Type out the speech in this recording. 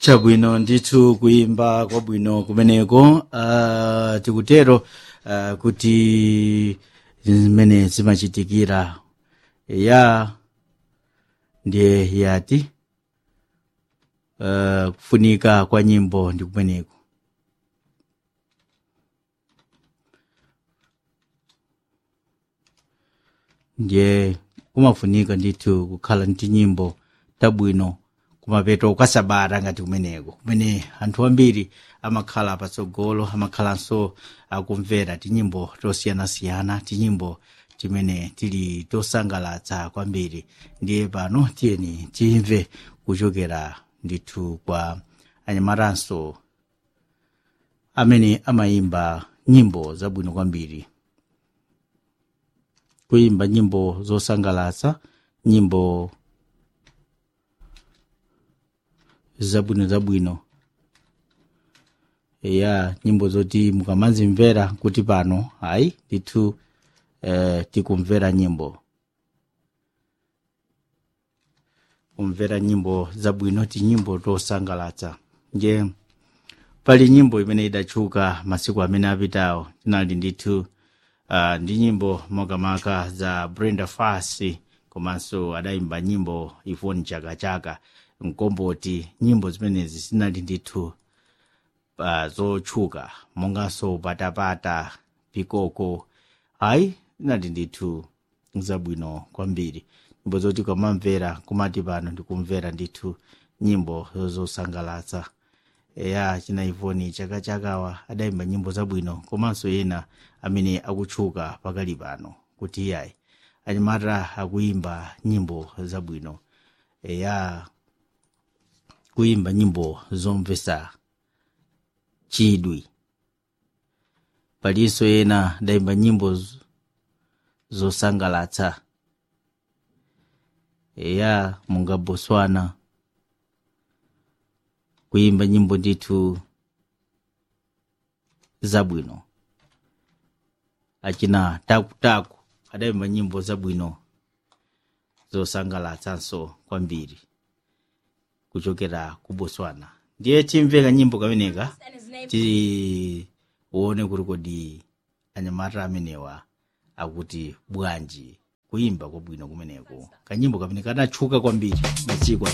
chabwino ndithu kuyimba kwabwino kumeneko uh, tikutero uh, kuti zimene zimachitikira ya ndiye yati uh, kufunika kwa nyimbo ndi kumeneko ndiye kumafunika ndithu kukhala ndi nyimbo tabwino kumapeto kwa sabata ngati kumeneko kumene anthu ambiri amakhala patsogolo amakhalanso akumvera tinyimbo tosiyanasiyana tinyimbo timene tili tosangalatsa kwambiri ndiye pano tiyeni timve kuchokera ndithu kwa anyamaranso amene amayimba nyimbo zabwino kwambiri kuyimba nyimbo zosangalatsa nyimbo zabwino zabwino ya nyimbo zoti mukamazimvera kuti pano ayi ndithu eh, tikumvera nyimbo kumvera nyimbo zabwino tinyimbo tosangalatsa nje pali nyimbo imene idatchuka masiku amene apitawo tinali ndithu uh, ndi nyimbo makamaka za brenda fasi komanso adayimba nyimbo ifoni chakachaka mkomboti nyimbo zimenezi zinali ndithu uh, zotchuka monganso patapata pikoko ayi zinali ndithu zabwino kwambiri nyimbo zoti ukamamvera kumati pano ndikumvera ndithu nyimbo zosangalatsa eya china ivoni chakachakawa adayimba nyimbo zabwino komanso ena amene akutchuka pakali pano kuti iyayi anyamata akuyimba nyimbo zabwino eya kuyimba nyimbo zomvesa chidwi palinso ena adayimba nyimbo z- zosangalatsa eya munga botswana kuyimba nyimbo ndithu zabwino achina takutaku adayimba nyimbo zabwino zosangalatsanso kwambiri kuchokera ku botswana ndiye timveka nyimbo kameneka tione kuti kodi anyamata amenewa akuti bwanji kuyimba kwabwino kumeneko kanyimbo kamene kadatchuka kwambiri masiku